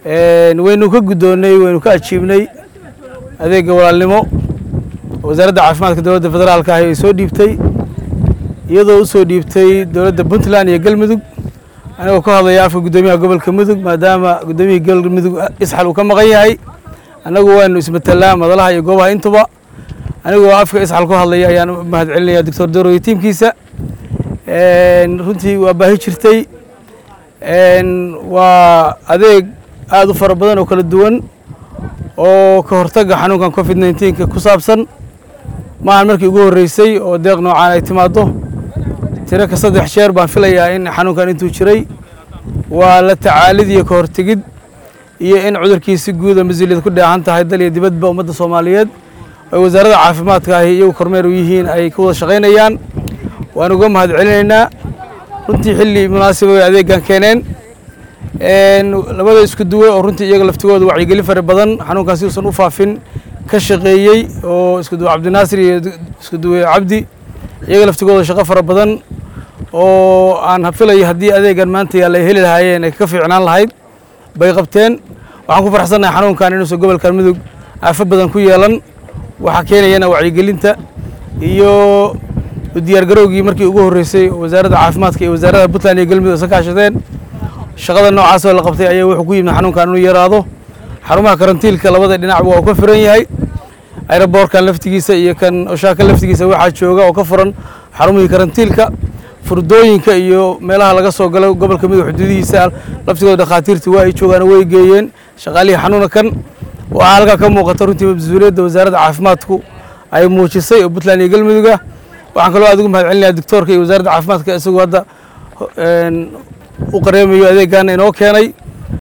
waynu ka guddoonnay waynu ka ajiibnay adeegga walaalnimo wasaaradda caafimaadka dowladda federaalka ahi ay soo dhiibtay iyadoo u soo dhiibtay dowladda puntland iyo galmudug anigoo ka hadlaya afka guddoomiyaha gobolka mudug maadaama guddoomiyihii galmudug isxal uu ka maqan yahay annagu waanu ismatelaa madalaha iyo goobaha intuba anigoo afka isxal ku hadlaya ayaan u mahad celinaya doctor doro iyo tiimkiisa runtii waa baahi jirtay waa adeeg aada u fara badan oo kala duwan oo ka hortagga xanuunkan covid nneteen-ka ku saabsan maahan markii ugu horreysay oo deeq noocaan ay timaaddo tiro ka saddex jeer baan filayaa in xanuunkan intuu jiray waa la tacaalid iyo ka hortegid iyo in cudurkiisi guuda mas-uuliyad ku dheehan tahay dal iyo dibadba ummadda soomaaliyeed oo wasaaradda caafimaadka ahi iyagu kormeer u yihiin ay ka wada shaqaynayaan waan uga mahad celinaynaa runtii xilli munaasiba way adeeggan keeneen labada isku duwe oo runtii iyaga laftigooda wacyigelin fara badan xanuunkan si uusan u faafin ka shaqeeyey oo isku duwe cabdinaasir iyo isku duwe cabdi iyaga laftigooda shaqo fara badan oo aan filayo haddii adeegan maanta yaalla ay heli lahaayeen ay ka fiicnaan lahayd bay qabteen waxaan ku farxsannahay xanuunkan inuusan gobolkan mudug aafo badan ku yeelan waxaa keenayana wacyigelinta iyo diyaargarowgii markii ugu horreysay wasaaradda caafimaadka iyo wasaaradda puntland iyo galmudug isa kaashadeen shaqada noocaas oo la qabtay ayaa wuxuu ku yimid xanuunkan inuu yaraado xarumaha karantiilka labada dhinacba waa u ka furan yahay aeroboorkan laftigiisa iyo kan oshaaka laftigiisa waxaa jooga oo ka furan xarumihii karantiilka furdooyinka iyo meelaha laga soo galo gobolka mudug xuduudihiisa laftigooda dhakhaatiirta waa ay joogaan way geeyeen shaqaalihii xanuuna kan waxaa halkaa ka muuqata runtii mas-uuliyadda wasaaradda caafimaadku ay muujisay oo puntland iyo galmuduga waxaan kaloo aad ugu mahad celinaya doctoorka iyo wasaaradda caafimaadka isagoo hadda u qareemayo adeeggaana inoo keenay